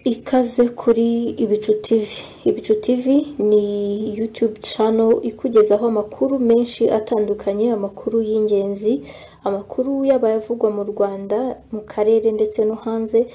ikaze kuri Ibicu TV. Ibicu TV ni YouTube channel ikugezaho amakuru menshi atandukanye, amakuru y'ingenzi, amakuru yaba ayavugwa mu Rwanda, mu karere ndetse no hanze,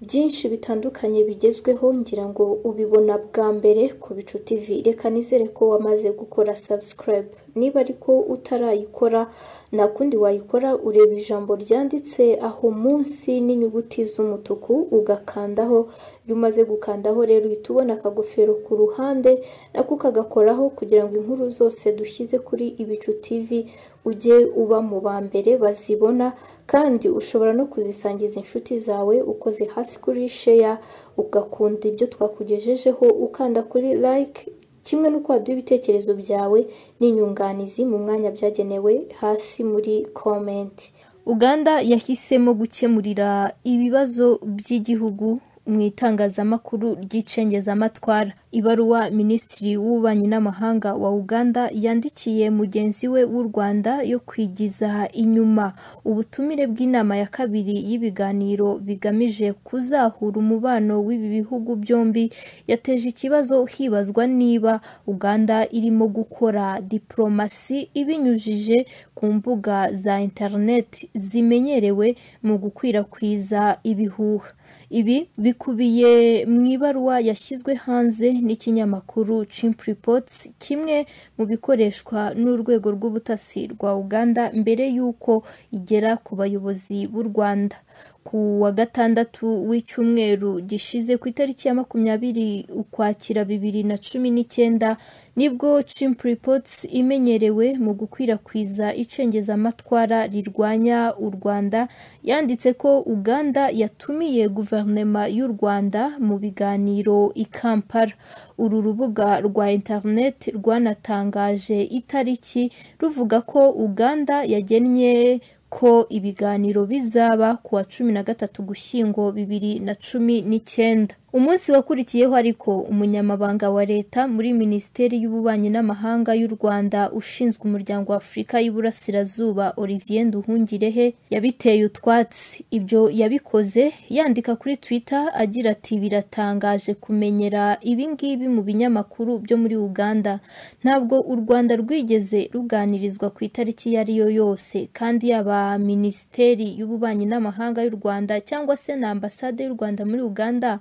byinshi bitandukanye bigezweho ngira ngo ubibona bwa mbere ku Bicu TV. Reka nizere ko wamaze gukora subscribe. Niba ariko utarayikora nta kundi wayikora ureba ijambo ryanditse aho munsi n'inyuguti z'umutuku ugakandaho, iyo umaze gukandaho rero uhita ubona akagofero ku ruhande nako kagakoraho kugira ngo inkuru zose dushyize kuri Ibicu TV ujye uba mu ba mbere bazibona kandi ushobora no kuzisangiza inshuti zawe ukoze hasi kuri sheya ugakunda ibyo twakugejejeho ukanda kuri like kimwe n'uko waduha ibitekerezo byawe n'inyunganizi mu mwanya byagenewe hasi muri komenti uganda yahisemo gukemurira ibibazo by'igihugu mu itangazamakuru ry'icengezamatwara ibaruwa minisitiri w'ububanyi n'amahanga wa uganda yandikiye mugenzi we w'u rwanda yo kwigiza inyuma ubutumire bw'inama ya kabiri y'ibiganiro bigamije kuzahura umubano w'ibi bihugu byombi yateje ikibazo hibazwa niba uganda irimo gukora diporomasi ibinyujije ku mbuga za interineti zimenyerewe mu gukwirakwiza ibihuha ibi bikubiye mu ibaruwa yashyizwe hanze n'ikinyamakuru Chimp Reports kimwe mu bikoreshwa n'urwego rw'ubutasi rwa Uganda mbere y'uko igera ku bayobozi b'u Rwanda ku wa gatandatu w'icyumweru gishize ku itariki ya makumyabiri ukwakira bibiri na cumi n'icyenda nibwo Chimp Reports imenyerewe mu gukwirakwiza icengezamatwara rirwanya u Rwanda yanditse ko Uganda yatumiye guverinema y'u Rwanda mu biganiro i Kampala uru rubuga rwa interineti rwanatangaje itariki ruvuga ko Uganda yagennye ko ibiganiro bizaba ku wa cumi na gatatu gushyingo bibiri na cumi n'icyenda umunsi wakurikiyeho ariko umunyamabanga wa leta muri minisiteri y'ububanyi n'amahanga y'u rwanda ushinzwe umuryango wa afurika y'iburasirazuba olivier nduhungirehe yabiteye utwatsi ibyo yabikoze yandika kuri twitter agira ati biratangaje kumenyera ibingibi mu binyamakuru byo muri uganda ntabwo u rwanda rwigeze ruganirizwa ku itariki iyo ari yo yose kandi yaba minisiteri y'ububanyi n'amahanga y'u rwanda cyangwa se na ambasade y'u rwanda muri uganda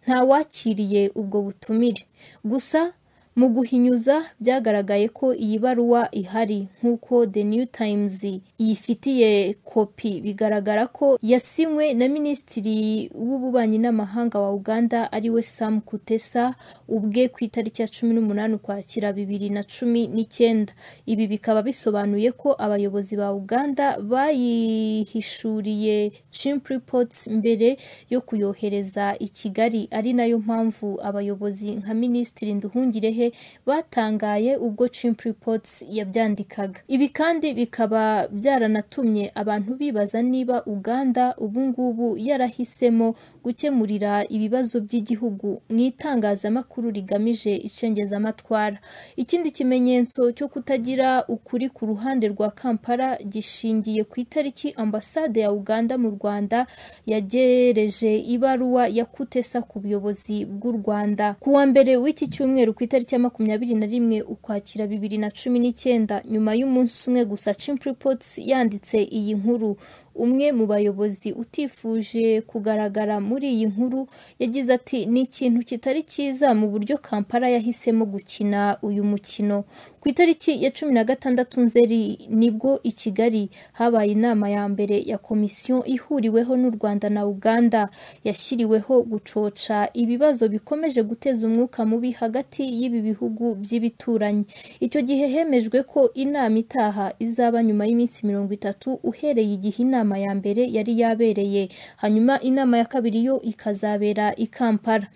ntawakiriye ubwo butumire gusa mu guhinyuza byagaragaye ko iyi baruwa ihari nk'uko the new times yifitiye kopi bigaragara ko yasinywe na minisitiri w'ububanyi n'amahanga wa uganda ariwe sam kutesa ubwe ku itariki ya cumi n'umunani ukwakira bibiri na cumi n'icyenda ibi bikaba bisobanuye ko abayobozi ba uganda bayihishuriye chimp reports mbere yo kuyohereza i kigali ari nayo mpamvu abayobozi nka minisitiri nduhungirehe batangaye ubwo Chimp Reports yabyandikaga ibi kandi bikaba byaranatumye abantu bibaza niba Uganda ubungubu yarahisemo gukemurira ibibazo by'igihugu mu itangazamakuru rigamije icengezamatwara ikindi kimenyetso cyo kutagira ukuri ku ruhande rwa Kampala gishingiye ku itariki ambasade ya Uganda mu Rwanda yagereje ibaruwa ya Kutesa ku buyobozi bw'u Rwanda ku wa mbere w'iki cyumweru ku itariki ya makumyabiri na rimwe ukwakira bibiri na cumi n'icyenda nyuma y'umunsi umwe gusa Chimp Reports yanditse iyi nkuru umwe mu bayobozi utifuje kugaragara muri iyi nkuru yagize ati ni ikintu kitari cyiza mu buryo kampala yahisemo gukina uyu mukino ku itariki ya cumi na gatandatu nzeri nibwo i kigali habaye inama ya mbere ya komisiyo ihuriweho n'u rwanda na uganda yashyiriweho gucoca ibibazo bikomeje guteza umwuka mubi hagati y'ibi bihugu by'ibituranyi icyo gihe hemejwe ko inama itaha izaba nyuma y'iminsi mirongo itatu uhereye igihe inama inama ya mbere yari yabereye hanyuma inama ya kabiri yo ikazabera i Kampala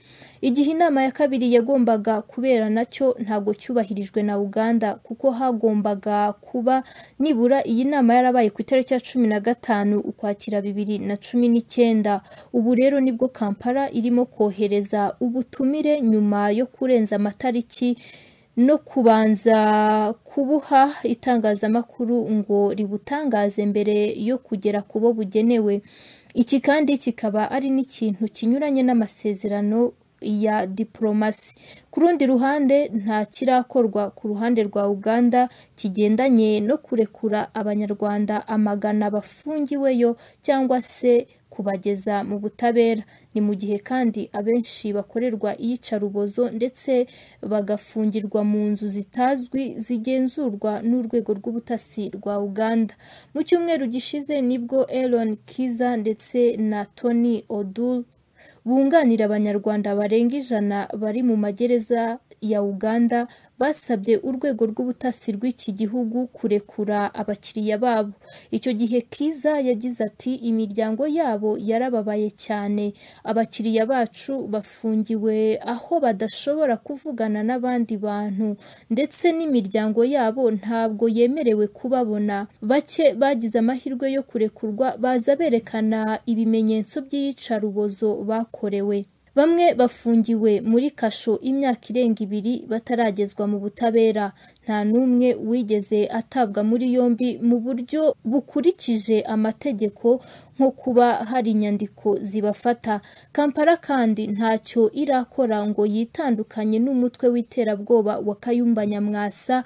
igihe inama ya kabiri yagombaga kubera nacyo ntabwo cyubahirijwe na Uganda kuko hagombaga kuba nibura iyi nama yarabaye ku itariki ya cumi na gatanu ukwakira bibiri na cumi n'icyenda ubu rero nibwo Kampala irimo kohereza ubutumire nyuma yo kurenza amatariki no kubanza kubuha itangazamakuru ngo ributangaze mbere yo kugera ku bo bugenewe iki kandi kikaba ari n'ikintu kinyuranye n'amasezerano ya diporomasi ku rundi ruhande nta kirakorwa ku ruhande rwa uganda kigendanye no kurekura abanyarwanda amagana bafungiweyo cyangwa se kubageza mu butabera ni mu gihe kandi abenshi bakorerwa iyicarubozo ndetse bagafungirwa mu nzu zitazwi zigenzurwa n'urwego rw'ubutasi rwa uganda mu cyumweru gishize nibwo Aaron kiza ndetse na tony odul bunganira abanyarwanda barenga ijana bari mu magereza ya uganda basabye urwego rw'ubutasi rw'iki gihugu kurekura abakiriya babo icyo gihe kiza yagize ati imiryango yabo yarababaye cyane abakiriya bacu bafungiwe aho badashobora kuvugana n'abandi bantu ndetse n'imiryango yabo ntabwo yemerewe kubabona bake bagize amahirwe yo kurekurwa baza berekana ibimenyetso by'iyicarubozo bakorewe bamwe bafungiwe muri kasho imyaka irenga ibiri bataragezwa mu butabera nta n'umwe wigeze atabwa muri yombi mu buryo bukurikije amategeko nko kuba hari inyandiko zibafata kampala kandi ntacyo irakora ngo yitandukanye n'umutwe w'iterabwoba wa kayumba nyamwasa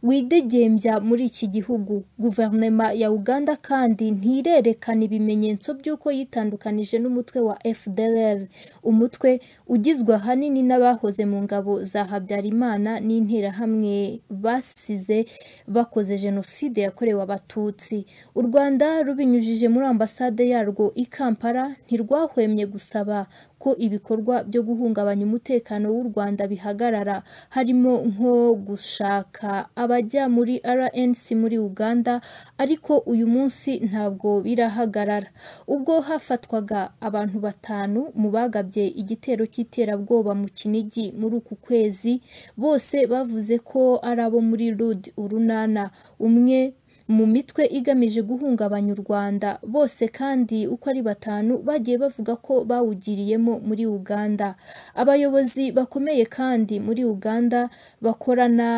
widegembya muri iki gihugu guverinoma ya uganda kandi ntirerekana ibimenyetso by'uko yitandukanije n'umutwe wa fdr umutwe ugizwe ahanini n'abahoze mu ngabo za habyarimana n'interahamwe basize bakoze jenoside yakorewe abatutsi u rwanda rubinyujije muri ambasade yarwo i kampala ntirwahwemye gusaba ko ibikorwa byo guhungabanya umutekano w'u rwanda bihagarara harimo nko gushaka abajya muri rnc muri uganda ariko uyu munsi ntabwo birahagarara ubwo hafatwaga abantu batanu mu bagabye igitero cy'iterabwoba mu kinigi muri uku kwezi bose bavuze ko ari abo muri rud urunana umwe mu mitwe igamije guhungabanya u Rwanda bose kandi uko ari batanu bagiye bavuga ko bawugiriyemo muri Uganda abayobozi bakomeye kandi muri Uganda bakorana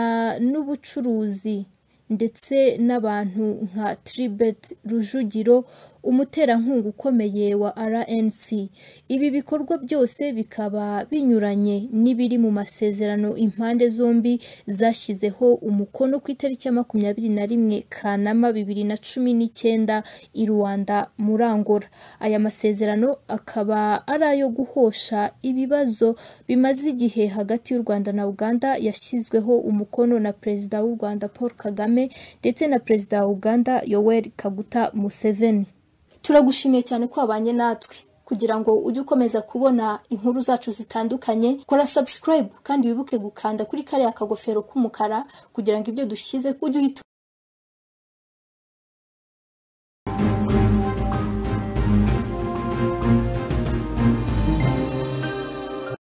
n'ubucuruzi ndetse n'abantu nka Tribet Rujugiro umuterankunga ukomeye wa RNC ibi bikorwa byose bikaba binyuranye n'ibiri mu masezerano impande zombi zashyizeho umukono ku itariki ya makumyabiri na rimwe Kanama bibiri na cumi n'icyenda i Rwanda muri Angola aya masezerano akaba ari ayo guhosha ibibazo bimaze igihe hagati y'u Rwanda na Uganda yashyizweho umukono na Perezida w'u Rwanda Paul Kagame ndetse na Perezida wa Uganda Yoweri Kaguta Museveni turagushimiye cyane ko wabanye natwe kugira ngo ujye ukomeza kubona inkuru zacu zitandukanye kora subscribe kandi wibuke gukanda kuri kariya kagofero k'umukara kugira ngo ibyo dushyize ujye uhita